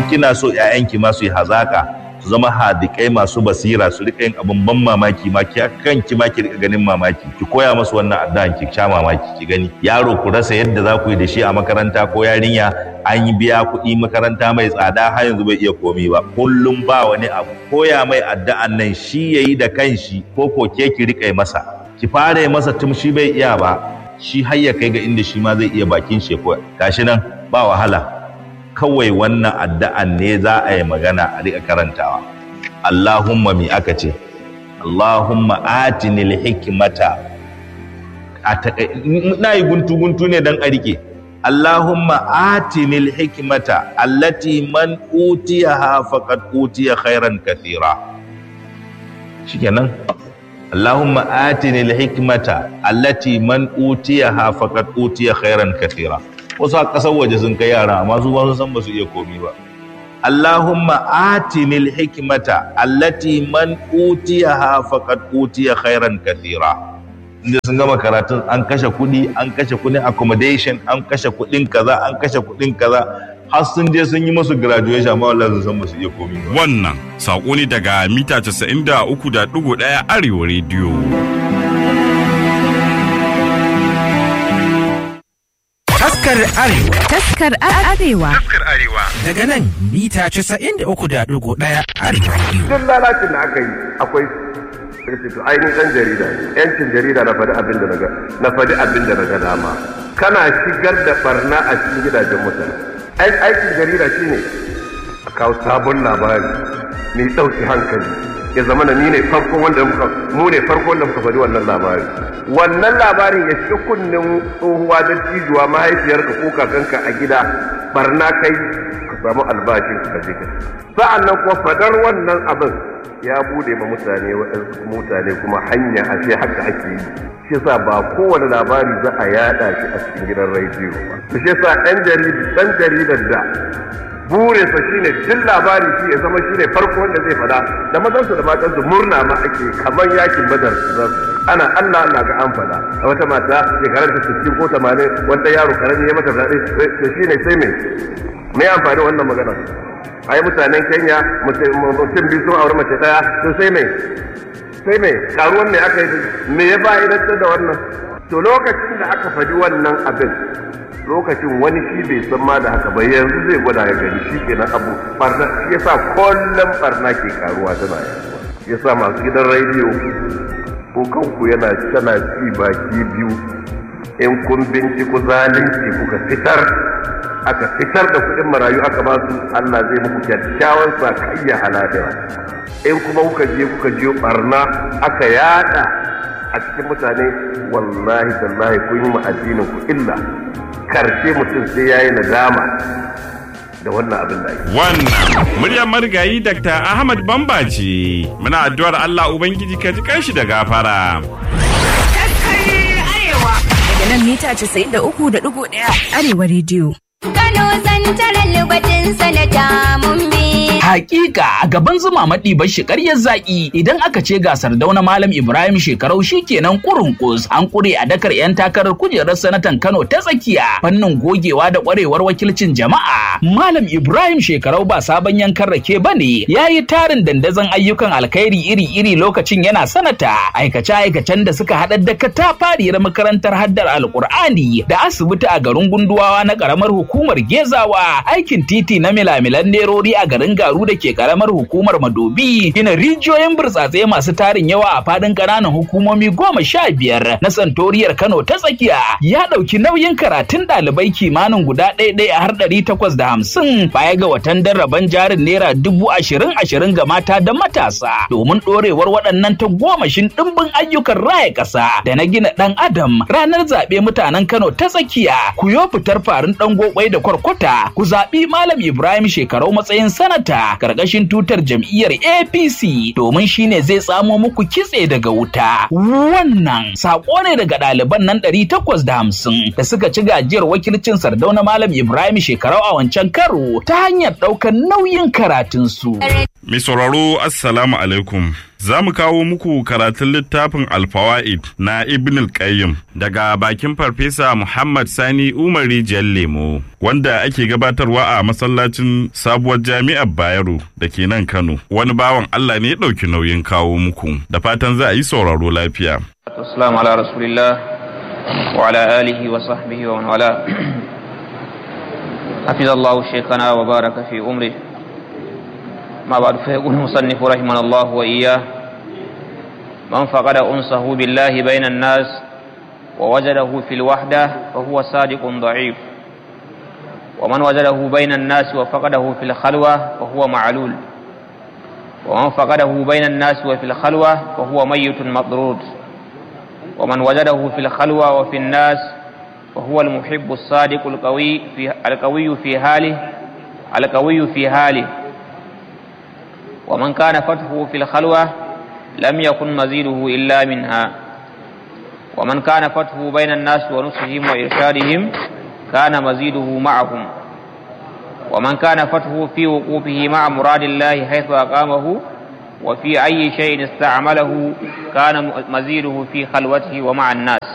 kina so ƴaƴanki ma su yi hazaka su zama hadikai masu basira su rika yin abin ban mamaki ma ki kanki ma ki rika ganin mamaki ki koya musu wannan addu'an ki sha mamaki ki gani yaro ku rasa yadda za ku yi da shi a makaranta ko yarinya an yi biya kuɗi makaranta mai tsada har yanzu bai iya komi ba kullum ba wani abu koya mai addu'an nan shi yayi da kanshi ko ko ke ki rika masa ki fara yi masa tun shi bai iya ba shi har ya kai ga inda shi ma zai iya bakin shi ko gashi nan ba wahala kawai wannan addu'an ne za a yi magana a riƙa karantawa. Allahumma mi aka ce, Allahumma atinil hikimata. Na yi guntu-guntu ne don a riƙe. Allahumma atinil hikimata, allati man utiya ha faqad utiya khairan kathira. Shikenan. Allahumma atinil hikimata, allati man utiya ha faqad utiya khairan kathira. wasu a ƙasar waje sun kai yara amma su ba su san ba su iya komi ba Allahumma atinil hikmata allati man utiyaha faqad utiya khairan kathira inda sun gama karatun an kashe kuɗi an kashe kuɗin accommodation an kashe kuɗin kaza an kashe kuɗin kaza har sun je sun yi musu graduation amma wallahi sun san ba su iya komi ba Wannan saƙo ne daga mita 93.1 Arewa Radio. Taskar Arewa Taskar Arewa. daga nan mita 93.1 Arewa Radio. duk lalacin da aka yi akwai sai to ainihin ɗan jarida ne. yancin jarida na faɗi abin da naga na faɗi abin da naga dama kana shigar da barna a cikin gidajen mutane Ai- aikin jarida shine a kawo sabon labari mai ɗauki hankali ya zama na ni ne farko wanda muka mu ne farko wanda muka faɗi wannan labari wannan labarin ya shiga kunnen tsohuwa da cijuwa mahaifiyarka ko kakanka a gida barna kai ka samu albashin ka je ka sa'an nan kuma fadar wannan abin ya bude ma mutane waɗansu mutane kuma hanya a ce haka ake yi shi yasa ba kowane labari za a yada shi a cikin gidan rediyo ba shi yasa ɗan ɗan jaridar da burinsa shine duk labari shi ya zama shine farko wanda zai fada da mazansu da matansu murna ma ake kamar yakin badar ana Allah Allah ga an fada a wata mata shekarar ta 60 ko 80 wanda yaro karami ya mata fade to shine sai me me amfani wannan magana ai mutanen Kenya mutum biyu sun aure mace daya to sai me sai me karuwan me aka yi me ya fa'idantar da wannan to lokacin da aka faɗi wannan abin lokacin wani shi bai san ma da haka ba yanzu zai gwada ya gani shi kenan abu barna shi yasa kullum barna ke karuwa tana yaduwa shi yasa masu gidan rediyo ko kanku yana tana ci baki biyu in kun binciko zalunci kuka fitar aka fitar da kuɗin marayu aka ba su Allah zai muku kyakkyawan sakayya halaliya in kuma kuka je kuka je barna aka yada a cikin mutane wallahi tallahi kun yi ma addinin ku illa karshe mutum sai yayi nadama da wannan abin da ake Wannan muryar marigayi Dr. Ahmad Bamba ce. Muna addu'ar Allah Ubangiji ka ji kanshi da gafara. Daga nan mita 93.1 Arewa Radio. Kano santarar lubatin sanata mun bi. Hakika a gaban zuma maɗi bashi ƙaryar zaƙi idan aka ce gasar dauna Malam Ibrahim shekarau shikenan kurunkus an ƙure a dakar 'yan takarar kujerar sanatan Kano ta tsakiya fannin gogewa da ƙwarewar wakilcin jama'a. Malam Ibrahim shekarau ba sabon yankan rake ba ne ya yi tarin dandazon ayyukan alkhairi iri-iri lokacin yana sanata aikace-aikacen da suka haɗar da katafariyar makarantar haddar alkur'ani da asibiti a garin gunduwawa na ƙaramar hukumar gezawa aikin titi na milamilan nerori a garin garu da ke karamar hukumar madobi gina rijiyoyin burtsatse masu tarin yawa a fadin ƙananan hukumomi goma sha biyar na santoriyar kano ta tsakiya ya ɗauki nauyin karatun ɗalibai kimanin guda ɗaya ɗaya har ɗari takwas da hamsin baya ga watan darraban jarin naira dubu ashirin ashirin ga mata da matasa domin ɗorewar waɗannan ta gomashin ɗimbin ayyukan raya ƙasa da na gina ɗan adam ranar zaɓe mutanen kano ta tsakiya ku yo fitar farin ɗan gokwai da kwarkwata ku zaɓi malam ibrahim shekarau matsayin sanata karkashin tutar jam'iyyar apc domin shine zai tsamo muku kitse daga wuta wannan saƙo ne daga ɗaliban nan ɗari takwas da hamsin da suka ci gajiyar wakilcin sardauna malam ibrahim shekarau a wancan karo ta hanyar ɗaukar nauyin karatunsu. Mai sauraro Assalamu alaikum. Za mu kawo muku karatun littafin Alfawa'id na Ibn al-Qayyim daga bakin Farfesa Muhammad Sani Umar Rijiyar Lemo, wanda ake gabatarwa a masallacin sabuwar jami'ar Bayero da ke nan Kano. Wani bawan Allah ne ya ɗauki nauyin kawo muku, da fatan za a yi sauraro lafiya. Assalamu ala Rasulillah wa ala alihi wa sahbihi wa man wala. Hafizallahu shekana wa baraka fi umri. ما بعد فيقول المصنف رحمه الله وإياه من فقد أنسه بالله بين الناس ووجده في الوحدة فهو صادق ضعيف ومن وجده بين الناس وفقده في الخلوة فهو معلول ومن فقده بين الناس وفي الخلوة فهو ميت مطرود ومن وجده في الخلوة وفي الناس فهو المحب الصادق القوي في القوي في حاله القوي في حاله ومن كان فتحه في الخلوة لم يكن مزيده إلا منها ومن كان فتحه بين الناس ونصحهم وإرشادهم كان مزيده معهم ومن كان فتحه في وقوفه مع مراد الله حيث أقامه وفي أي شيء استعمله كان مزيده في خلوته ومع الناس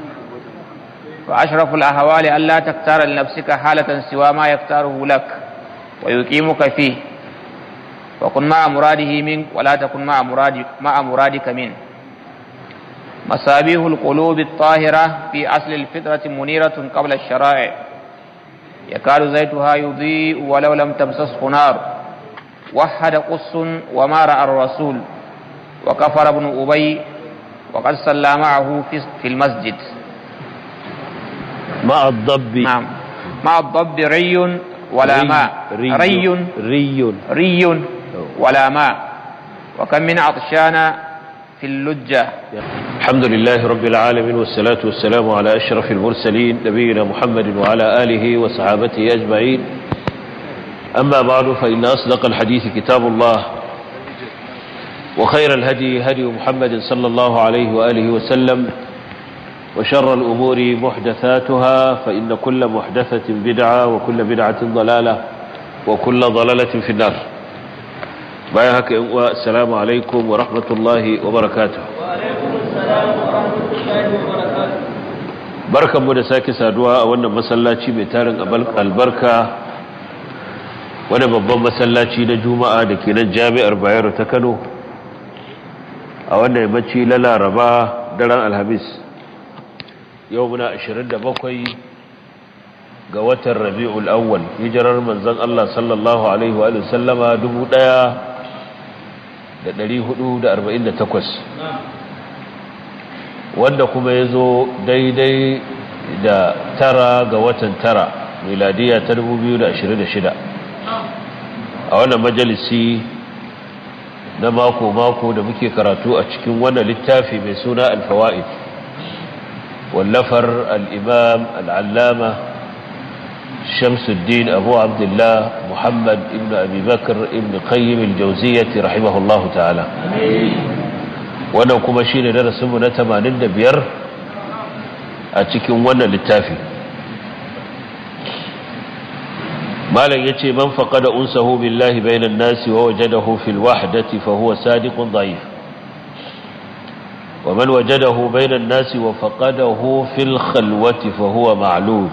فأشرف الأهوال ألا تختار لنفسك حالة سوى ما يختاره لك ويقيمك فيه وكن مع مراده منك ولا تكن مع مراد مع مرادك منه مصابيح القلوب الطاهرة في أصل الفطرة منيرة قبل الشرائع يكاد زيتها يضيء ولو لم تمسسه نار وحد قص وما رأى الرسول وكفر ابن أبي وقد صلى معه في المسجد مع الضب نعم مع الضب ري ولا ري ماء ري ري ري ري ولا ماء وكم من عطشان في اللجة الحمد لله رب العالمين والصلاة والسلام على أشرف المرسلين نبينا محمد وعلى آله وصحابته أجمعين أما بعد فإن أصدق الحديث كتاب الله وخير الهدي هدي محمد صلى الله عليه وآله وسلم وشر الأمور محدثاتها فإن كل محدثة بدعة وكل بدعة ضلالة وكل ضلالة في النار بايهك السلام عليكم ورحمة الله وبركاته barkan mu da sake saduwa a wannan masallaci mai tarin albarka wani babban masallaci na juma'a da ke nan jami'ar bayero ta kano a wannan yammaci na laraba daren alhamis yau muna 27 ga watan rabi'ul awwal hijirar manzon Allah sallallahu alaihi wa sallama 1448 wanda kuma ya zo daidai da tara ga watan tara miladiya ta 2026 a wannan majalisi na mako-mako da muke karatu a cikin wannan littafi mai suna alfawa'id واللفر الإمام العلامة شمس الدين أبو عبد الله محمد ابن أبي بكر ابن قيم الجوزية رحمه الله تعالى wannan kuma shi ne darasinmu na 85 a cikin wannan littafi malam ya ce man faƙada unsahu billahi bainan nasi wa wajadahu fil wahdati fa huwa sadiqun da'if ومن وجده بين الناس وفقده في الخلوة فهو معلول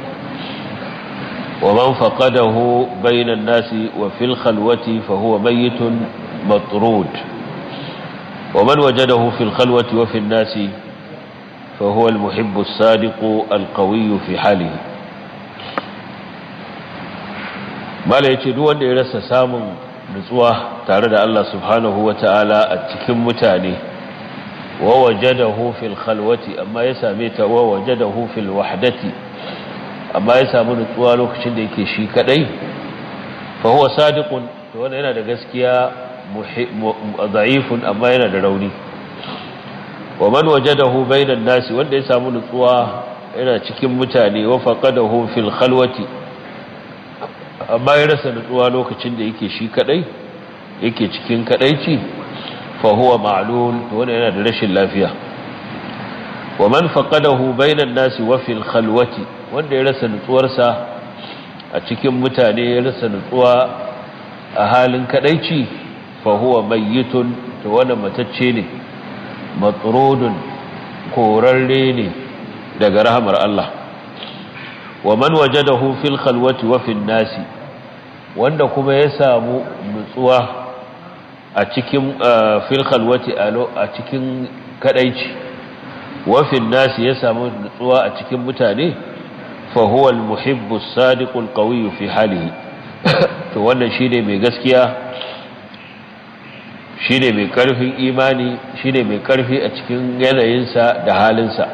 ومن فقده بين الناس وفي الخلوة فهو ميت مطرود ومن وجده في الخلوة وفي الناس فهو المحب الصادق القوي في حاله ما لا يتدو أن يرسى سام نسوة تارد الله سبحانه وتعالى التكم متاني ووجده في الخلوة أما يساميت ووجده في الوحدة أما يسامي نتوى لوكشن ديكي شي كدي فهو صادق وانا هنا da gaskiya da'ifun amma yana da rauni wa man wajadahu bainan nasi wanda ya samu nutsuwa yana cikin mutane wa faqadahu fil khalwati amma ya rasa nutsuwa lokacin da yake shi kadai yake cikin kadaici fa huwa ma'lul to wannan yana da rashin lafiya wa man faqadahu bainan nasi wa fil khalwati wanda ya rasa nutsuwarsa a cikin mutane ya rasa nutsuwa a halin kadaici fa huwa mayyitun to wannan matacce ne matrudun korarre ne daga rahamar Allah wa man wajadahu fil khalwati wa fil nasi wanda kuma ya samu nutsuwa a cikin fil khalwati a cikin kadaici wa fil nasi ya samu nutsuwa a cikin mutane fa huwa al muhibbu as-sadiqu al-qawi fi halihi to wannan shine mai gaskiya shine mai karfin imani shine mai karfi a cikin yanayinsa da halinsa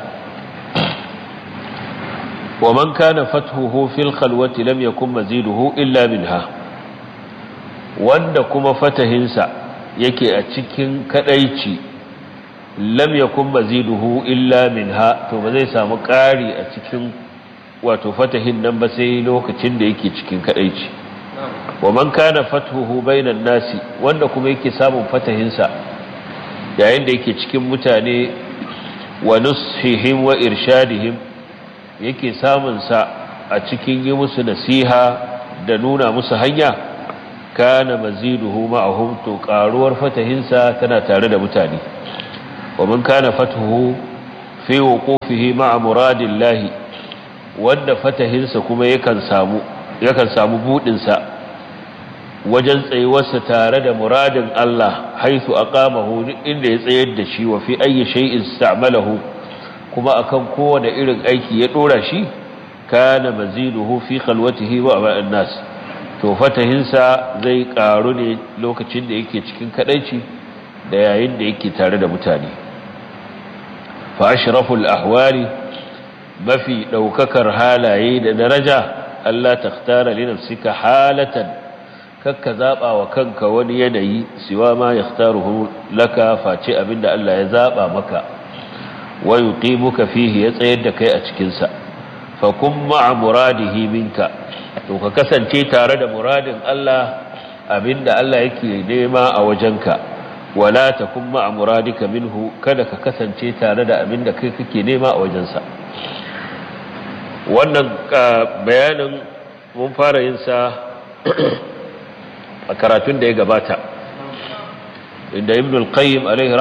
wa man kana fathuhu fil khalwati lam yakun maziduhu illa minha wanda kuma fatahinsa yake a cikin kadaici lam yakun maziduhu illa minha to ba zai samu ƙari a cikin wato fatahin nan ba sai lokacin da yake cikin kadaici wa man kana fathuhu bainan nasi wanda kuma yake samun fatahinsa yayin da yake cikin mutane wa nushihim wa irshadihim yake samun sa a cikin yi musu nasiha da nuna musu hanya kana maziduhu ma'ahum to karuwar fatahinsa tana tare da mutane wa man kana fathuhu fi wuqufihi ma'a muradillahi wanda fatahinsa kuma yakan samu yakan samu budin sa wajen tsayuwarsa tare da muradin Allah haithu aqamahu inda ya tsayar da shi wa fi ayyi shay'in ista'malahu kuma akan kowane irin aiki ya dora shi kana maziduhu fi khalwatihi wa ma'an nas to fatahinsa zai karu ne lokacin da yake cikin kadaici da yayin da yake tare da mutane fa ashraful ahwali mafi daukakar halaye da daraja Allah takhtara li nafsika halatan kakka zaba wa kanka wani yanayi siwa ma yakhtaruhu laka face abinda Allah ya zaba maka wa yuqimuka fihi ya tsayar da kai a cikin sa fa kun ma'a muradihi minka to ka kasance tare da muradin Allah abinda Allah yake nema a wajenka wala takun ma'a muradika minhu kada ka kasance tare da abinda kai kake nema a wajensa wannan bayanin mun fara yin sa a karatun da ya gabata inda ibn al-qayyim alaihi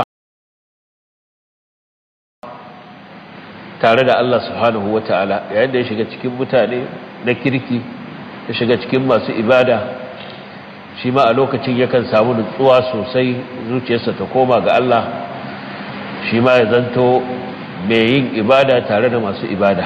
tare da Allah subhanahu wata'ala yayin da ya shiga cikin mutane na kirki ya shiga cikin masu ibada shi ma a lokacin yakan samu nutsuwa sosai zuciyarsa ta koma ga Allah shi ma ya zanto mai yin ibada tare da masu ibada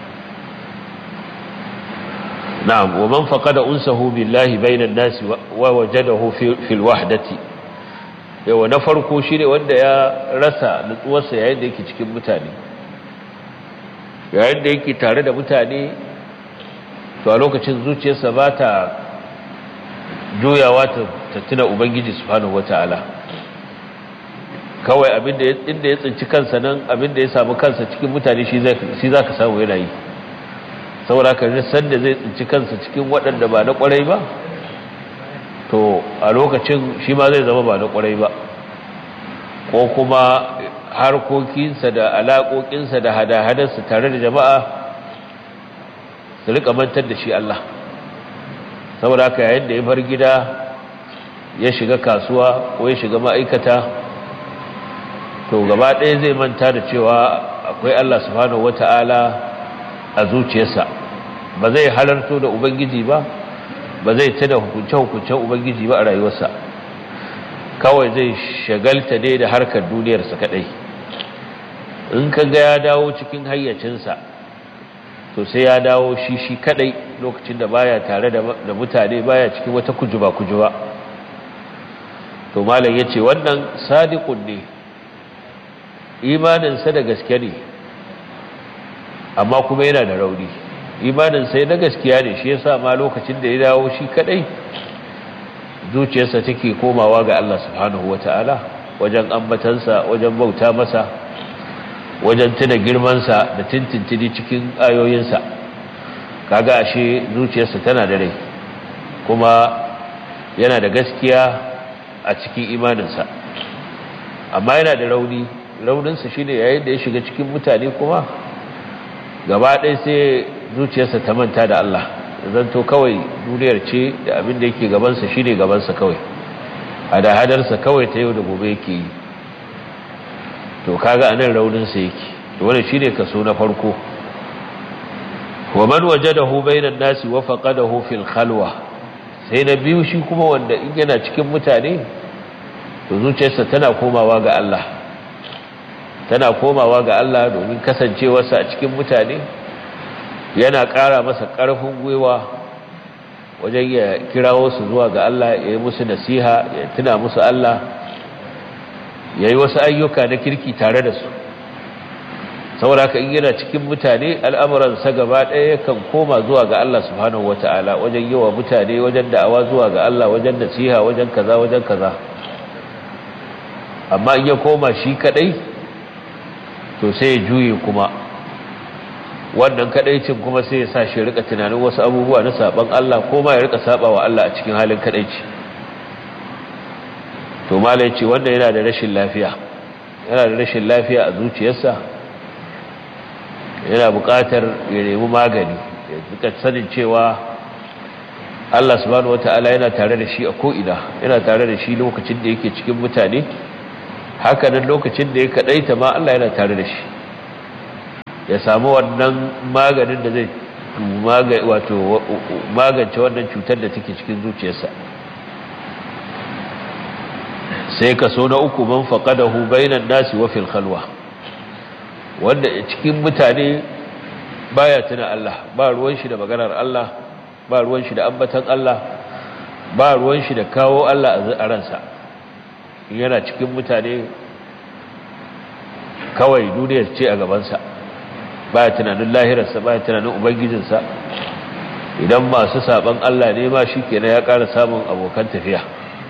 na'am wa man faqada unsahu billahi bainan nasi wa wajadahu fil wahdati yawa na farko shine wanda ya rasa nutsuwarsa yayin da yake cikin mutane yayin da yake tare da mutane to a lokacin zuciyarsa ba ta juyawa ta tuna ubangiji subhanahu wata'ala kawai abinda inda ya tsinci kansa nan abinda ya samu kansa cikin mutane shi za ka samu yana yi saboda ka san da zai tsinci kansa cikin waɗanda ba na ƙwarai ba to a lokacin shi ma zai zama ba na ƙwarai ba ko kuma harkokinsa da alaƙoƙinsa da hada-hadarsa tare da jama'a su rika mantar da shi Allah saboda haka yayin da ya bar gida ya shiga kasuwa ko ya shiga ma'aikata to gaba ɗaya zai manta da cewa akwai Allah subhanahu wata'ala a zuciyarsa ba zai halarto da ubangiji ba ba zai tada hukunce-hukuncen ubangiji ba a rayuwarsa kawai zai shagalta dai da harkar duniyarsa kadai in ka ga ya dawo cikin hayyacinsa to sai ya dawo shi shi kadai lokacin da baya tare da mutane baya cikin wata kujuba kujuba to malam yace wannan sadiqun ne imaninsa da gaske ne amma kuma yana da rauni imaninsa na gaskiya ne shi yasa ma lokacin da ya dawo shi kadai zuciyarsa take komawa ga Allah subhanahu wataala wajen ambatansa wajen bauta masa wajen tuna girmansa da tintintini cikin ayoyinsa kaga ashe zuciyarsa tana da rai kuma yana da gaskiya a cikin imaninsa amma yana da rauni rauninsa shine yayin da ya shiga cikin mutane kuma gaba ɗaya sai zuciyarsa ta manta da Allah zanto kawai duniyar ce da abin da yake gabansa shine gabansa kawai hada-hadarsa kawai ta yau da gobe yake yi to kaga anan rauninsa yake wani shi ne kaso na farko wa man wajadahu bainan nasi wa faqadahu fil khalwa sai na biyu shi kuma wanda in yana cikin mutane to zuciyarsa tana komawa ga Allah tana komawa ga Allah domin kasancewarsa a cikin mutane yana ƙara masa ƙarfin gwiwa wajen ya kirawo su zuwa ga Allah ya yi musu nasiha ya tuna musu Allah ya yi wasu ayyuka na kirki tare da su saboda haka in yana cikin mutane al'amuransa gaba ɗaya yakan koma zuwa ga Allah subhanahu wata'ala wajen yi wa mutane wajen da'awa zuwa ga Allah wajen nasiha wajen kaza wajen kaza amma in ya koma shi kadai to sai ya juye kuma wannan kadaicin kuma sai ya sa shi rika tunanin wasu abubuwa na saban Allah ko ma ya rika saba wa Allah a cikin halin kadaici to malai ce wanda yana da rashin lafiya yana da rashin lafiya a zuciyarsa yana buƙatar ya nemi magani ya duka sanin cewa Allah subhanahu wata'ala yana tare da shi a ko'ina yana tare da shi lokacin da yake cikin mutane hakanan lokacin da ya kaɗaita ma Allah yana tare da shi ya samu wannan maganin da zai wato magance wannan cutar da take cikin zuciyarsa sai kaso na uku man faqadahu bainan nasi wa fil khalwa wanda cikin mutane baya tuna Allah ba ruwan shi da maganar Allah ba ruwan shi da ambatan Allah ba ruwan shi da kawo Allah a ransa yana cikin mutane kawai duniyar ce a gabansa baya tunanin lahirarsa baya tunanin ubangijinsa idan masu saban Allah ne ma shi kenan ya ƙara samun abokan tafiya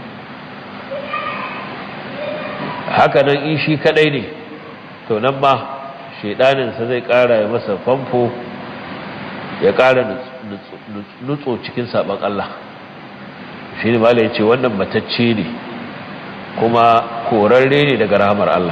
haka nan in shi kadai ne to nan ma shaidaninsa zai ƙara ya masa famfo ya ƙara nutso cikin saban Allah shi ne mala ya ce wannan matacce ne kuma korarre ne daga rahamar Allah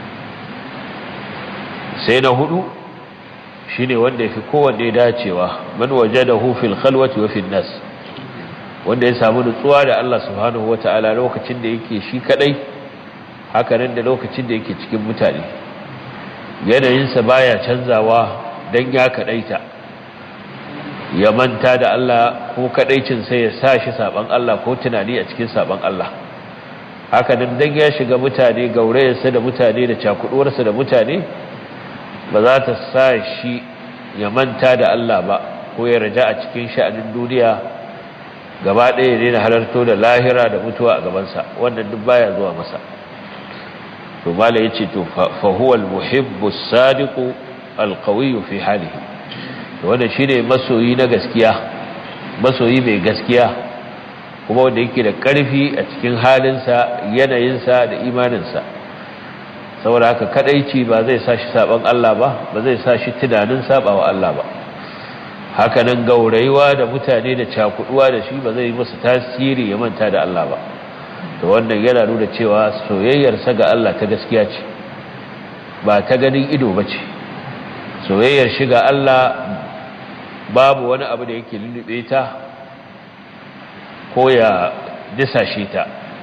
sai na hudu shi ne wanda ya fi kowanne dacewa man waje da hufil khalwati wa nas wanda ya samu nutsuwa da Allah subhanahu wata'ala lokacin da yake shi kadai hakanan da lokacin da yake cikin mutane yanayinsa baya canzawa don ya kadaita ya manta da Allah ko kadaicin sai ya sa shi saban Allah ko tunani a cikin saban Allah hakanan dan ya shiga mutane gaurayarsa da mutane da cakuduwarsa da mutane ba za ta sa shi ya manta da Allah ba ko ya raja a cikin sha'anin duniya gaba ɗaya ne na halarto da lahira da mutuwa a gabansa wannan duk baya zuwa masa to mala yace to fa huwa al-muhibbu as-sadiqu al-qawiyyu fi halihi to wannan shine masoyi na gaskiya masoyi mai gaskiya kuma wanda yake da ƙarfi a cikin halinsa yanayinsa da imaninsa saboda haka kadaici ba zai sa shi saban Allah ba ba zai sa shi tunanin sabawa Allah ba haka nan gauraiwa da mutane da cakuduwa da shi ba zai masa tasiri ya manta da Allah ba to wannan yana nuna cewa soyayyarsa ga Allah ta gaskiya ce ba ta ganin ido ba ce soyayyar shi ga Allah babu wani abu da yake lullube ta ko ya disashe ta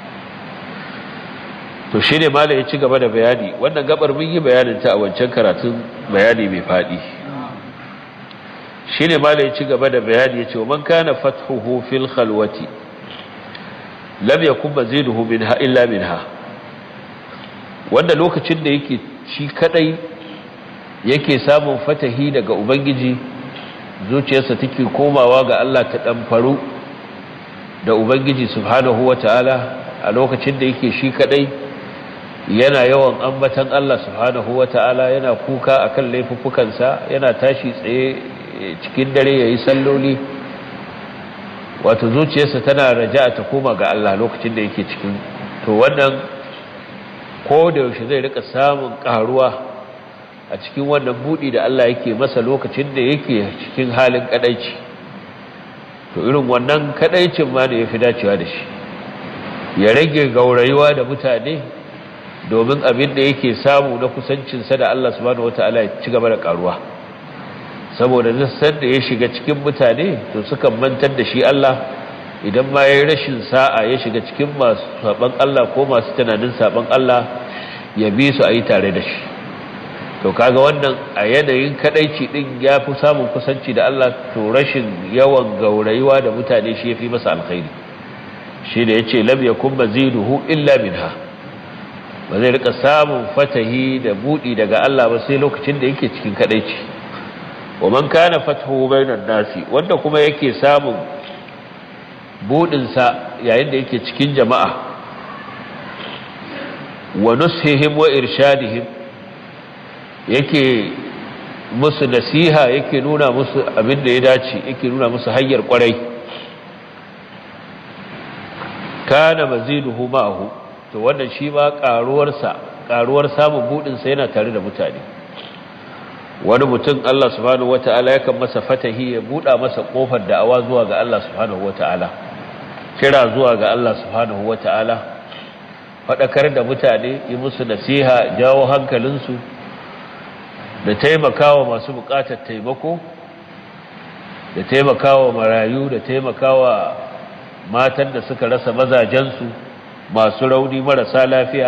to shi ne malam ya ci gaba da bayani wannan gabar mun yi bayanin ta a wancan karatun bayani mai faɗi shi ne malam ya ci gaba da bayani ya ce wa man kana fathuhu fil khalwati lam yakun maziduhu minha illa minha wanda lokacin da yake shi kadai yake samun fatahi daga ubangiji zuciyarsa take komawa ga Allah ta dan faru da ubangiji subhanahu wataala a lokacin da yake shi kadai yana yawan ambatan Allah subhanahu wataala yana kuka akan laifuffukansa yana tashi tsaye cikin dare yayi salloli wato zuciyarsa tana raja'a ta koma ga Allah lokacin da yake cikin to wannan ko da yaushe zai rika samun karuwa a cikin wannan budi da Allah yake masa lokacin da yake cikin halin kadaici to irin wannan kadaicin ma da yafi dacewa da shi ya rage gaurayuwa da mutane domin abin da yake samu na kusancinsa da Allah subhanahu wataala ya ci gaba da karuwa saboda nassan da ya shiga cikin mutane to sukan mantar da shi Allah idan ma ya yi rashin sa'a ya shiga cikin masu saɓan Allah ko masu tunanin saɓan Allah ya bi su a yi tare da shi to kaga wannan a yanayin kadaici din ya fi samun kusanci da Allah to rashin yawan gaurayuwa da mutane shi ya fi masa alkhairi shi da ya ce lam yakun maziduhu illa minha ba zai rika samun fatahi da budi daga Allah ba sai lokacin da yake cikin kadaici wa man kana fathu bainan nasi wanda kuma yake samun budin sa yayin da yake cikin jama'a wa nushihim wa irshadihim yake musu nasiha yake nuna musu abin da ya dace yake nuna musu hanyar kwarai kana maziduhu ma'ahu to wannan shi ma karuwarsa karuwar samun budin sa yana tare da mutane wani mutum Allah subhanahu wata'ala yakan masa fatahi ya buda masa kofar da'awa zuwa ga Allah subhanahu wata'ala kira zuwa ga Allah subhanahu wata'ala fadakar da mutane yi musu nasiha jawo hankalinsu da taimakawa masu bukatar taimako da taimakawa marayu da taimakawa matan da suka rasa mazajensu masu rauni marasa lafiya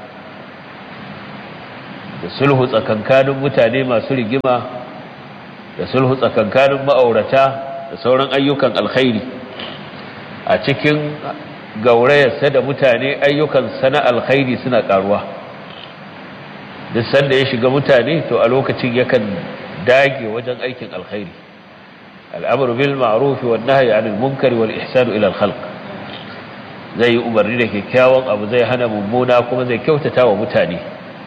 da sulhu tsakankanin mutane masu rigima da sulhu tsakankanin ma'aurata da sauran ayyukan alkhairi a cikin gaurayarsa da mutane ayyukan sana alkhairi suna karuwa duk sanda ya shiga mutane to a lokacin yakan dage wajen aikin alkhairi al'amru bil ma'ruf wan nahyi 'anil munkar wal ihsan ila al khalq zai yi umarni da kyakkyawan abu zai hana mummuna kuma zai kyautata wa mutane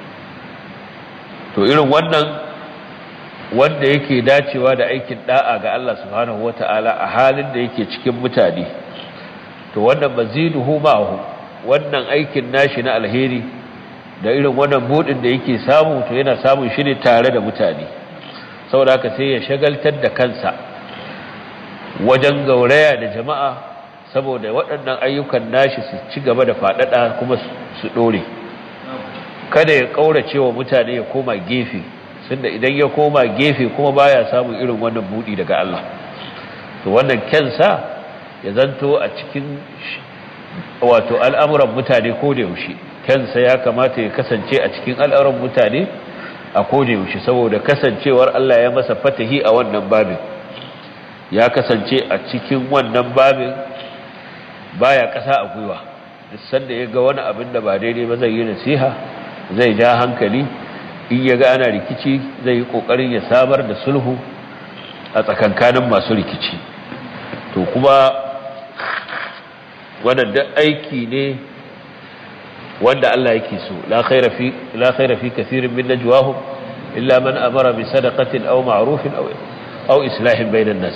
to irin wannan wanda yake dacewa da aikin da'a ga Allah subhanahu wata'ala a halin da yake cikin mutane to wannan maziduhu ma'ahu wannan aikin nashi na alheri da irin wannan budin da yake samu to yana samun shi ne tare da mutane saboda haka sai ya shagaltar da kansa wajen gauraya da jama'a saboda waɗannan ayyukan nashi su ci gaba da faɗaɗa kuma su ɗore kada ya ƙaurace wa mutane ya koma gefe sun da idan ya koma gefe kuma baya samun irin wannan buɗi daga Allah to wannan kyansa ya zanto a cikin wato al'amuran mutane ko da yaushe kansa ya kamata ya kasance a cikin al'auran mutane a kone yaushe saboda kasancewar Allah ya masa fatahi a wannan babin ya kasance a cikin wannan babin baya ƙasa a gwiwa duk sanda ya ga wani abin da ba daidai ba zai yi nasiha zai ja hankali in ya ga ana rikici zai yi ƙoƙarin ya samar da sulhu a tsakankanin masu rikici to kuma wannan duk aiki ne wanda Allah yake so la khaira fi la khaira fi kathirin min najwahum illa man amara bi sadaqatin aw ma'rufin aw aw islahin bainan nas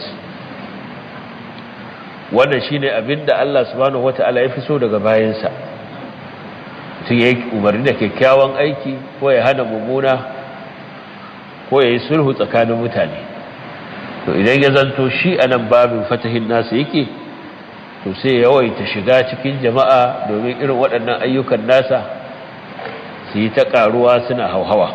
wannan shine abinda Allah subhanahu wataala ya fi so daga bayansa mutum ya yi umarni da kyakkyawan aiki ko ya hana mummuna ko ya yi sulhu tsakanin mutane to idan ya zanto shi a nan babin fatahin nasa yake to sai yawaita shiga cikin jama'a domin irin waɗannan ayyukan nasa su yi ta ƙaruwa suna hauhawa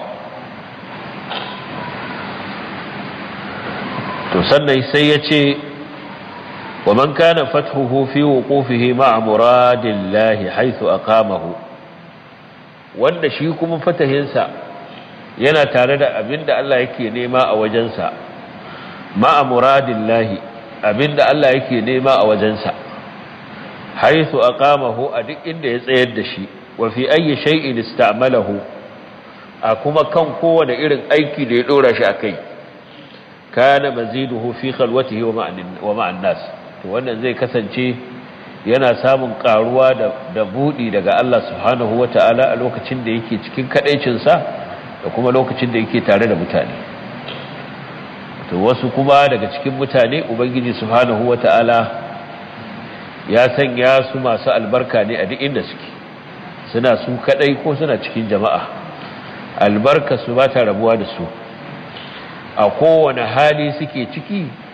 to sannan sai ya ce wa man kana fathuhu fi wuqufihi ma'a muradillahi haythu aqamahu wanda shi kuma fatahinsa yana tare da abinda Allah yake nema a wajensa ma'a muradillahi abinda Allah yake nema a wajensa haythu aqamahu a duk inda ya tsayar da shi wa fi ayyi shay'in ista'malahu a kuma kan kowane irin aiki da ya dora shi akai kana maziduhu fi khalwatihi wa ma'an nas to wannan zai kasance yana samun karuwa da da budi daga Allah subhanahu wata'ala a lokacin da yake cikin kadaicin sa da kuma lokacin da yake tare da mutane to wasu kuma daga cikin mutane ubangiji subhanahu wata'ala ya sanya su masu albarka ne a duk inda suke suna su kadai ko suna cikin jama'a albarka su ba ta rabuwa da su a kowane hali suke ciki